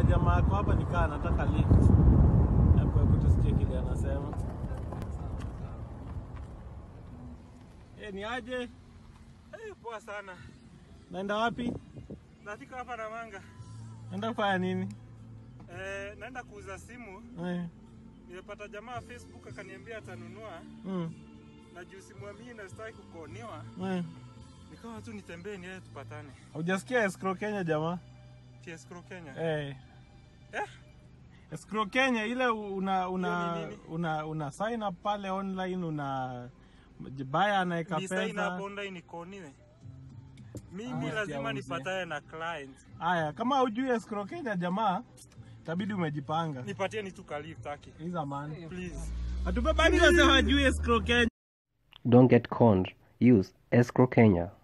jamaa ako hapa nikaa anataka lift. Hapo hebu tusikie kile anasema. Eh, ni aje? Eh, poa sana. Naenda wapi? Nafika hapa na manga. Naenda kufanya nini? Eh, naenda kuuza simu. Eh. Nimepata jamaa Facebook akaniambia atanunua Mm. na juu simwamini na sitaki kukonewa. Eh. Nikawa tu nitembee niende tupatane. Hujasikia escrow Kenya jamaa? TS Crew Kenya. Eh. Eh? Escrow Kenya ile una una Hiyo ni nini? una, una sign up pale online una baya anaweka Ni sign up pesa. online nikoniwe. Mimi Ah, lazima siauze. nipatane na client. Haya, kama hujui escrow Kenya jamaa, itabidi umejipanga. Nipatie ni tu kalifu taki. Hiza man. Please. Hatubebani wase hawajui escrow Kenya. Don't get conned. Use escrow Kenya.